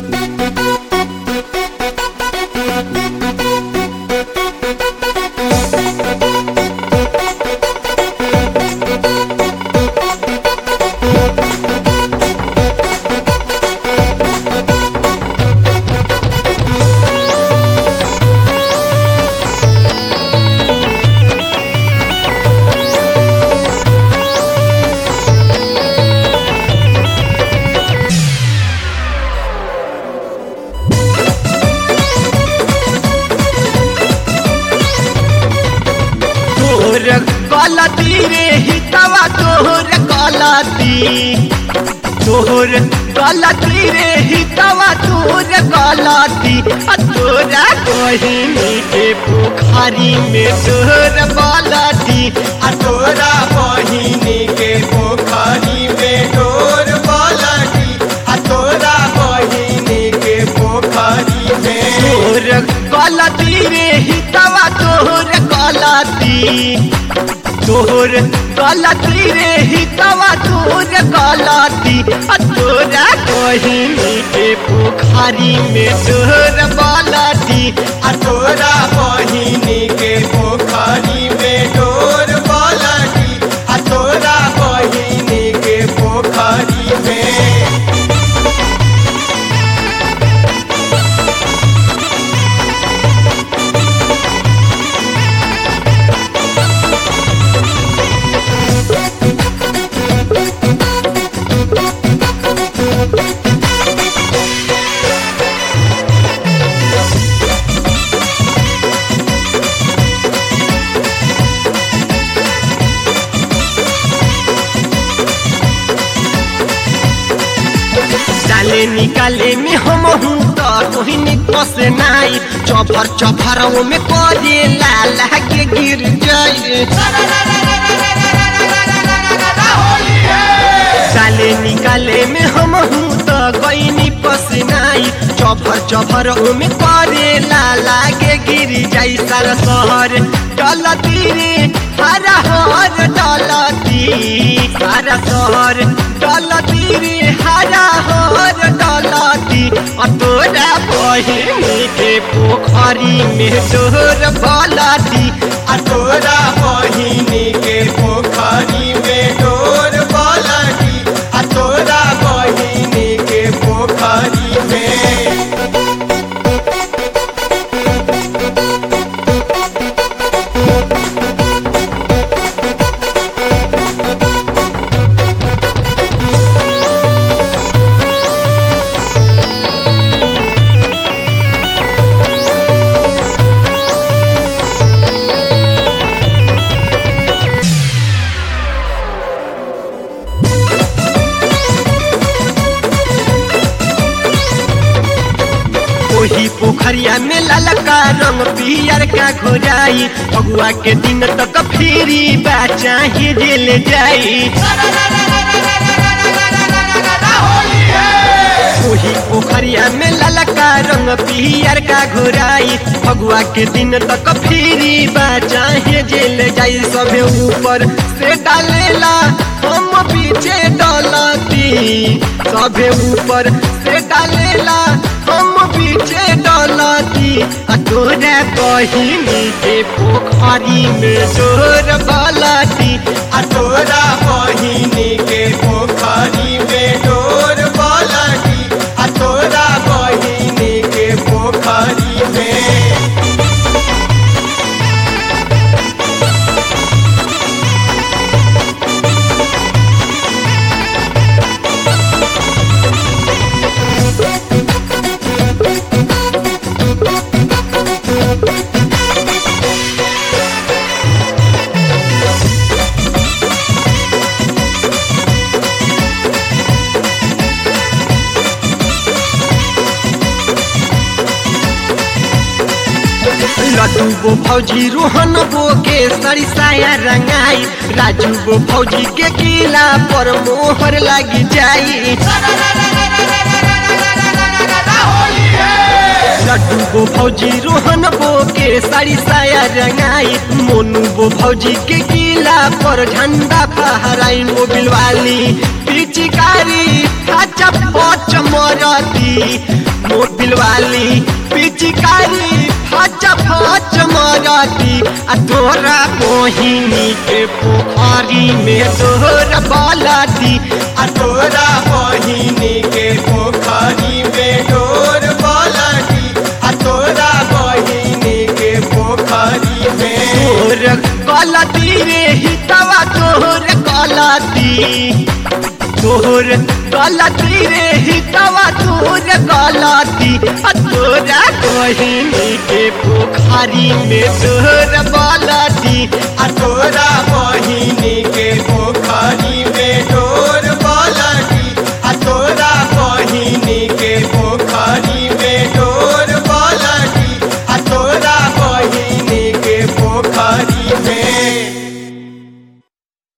तोर गलती रे हितवा तोर गलती तोर गलती रे हितवा तोर गलती आ तोरा बहिनी के पोखरी में तोर गलती आ तोरा बहिनी के पोखरी में डोर पलटी आ तोरा बहिनी के पोखरी में तोर गलती रे हितवा तोर गलती तोर गलती रे हितवा तोर गलती आ तोरा बहिनी के पोखरी में तोर गलती आ तोरा बहिनी के पोखरी में डोर पलटी आ तोरा बहिनी के पोखरी में डाले निकाले में हम हूँ तो कोई निकस नाई चौफर चौफर में करे लाल के गिर जाए डाले निकाले में हम हूँ तो कोई निकस नाई चौफर चौफर में करे लाला के गिर जाई सारा शहर डलती रे हरा हर डलती सारा शहर डलती रे हरा हर डलती आ तोरा बहिनी के पोखरी में तोर बलती आ तोरा बहिनी के पोखरी में डोर पलटी आ तोरा बहिनी के पोखरी में ओही पोखरिया में ललका रंग पियर का घोराई अगुआ के दिन तक फिरी बचा ही जेल जाई ओही पोखरिया में ललका रंग पियर का घोराई फगुआ के दिन तक फिरी बचा ही जेल जाई सबे ऊपर से डालेला हम पीछे डलती सबे ऊपर से डालेला हम पीछे डलती आ तोरा बहिनी के पोखरी में जोर बलती आ तोरा बहिनी के पोखरी में डोर पलटी आ तोरा बहिनी के पोखरी में लड्डू गो फौजी रोहन गो के सरी साया रंगाई राजू गो फौजी के किला पर मोहर लगी जाई लड्डू गो फौजी रोहन गो के साड़ी साया रंगाई मोनू गो फौजी के किला पर झंडा फहराई मोबिल वाली पिचकारी खाचा पच मरती मोबिल वाली पिचकारी फच फच मरती आ तोरा मोहिनी के पोखरी में तोहर बालती आ तोरा बहिनी के पोखरी में डोर पलटी आ तोरा बहिनी के पोखरी में तोर गलती रे हितवा तोहर गलती तोहर गलती रे हितवा तोहर गलती आ तोरा बहिनी के पोखरी में तोहर बालती आ तोरा बहिनी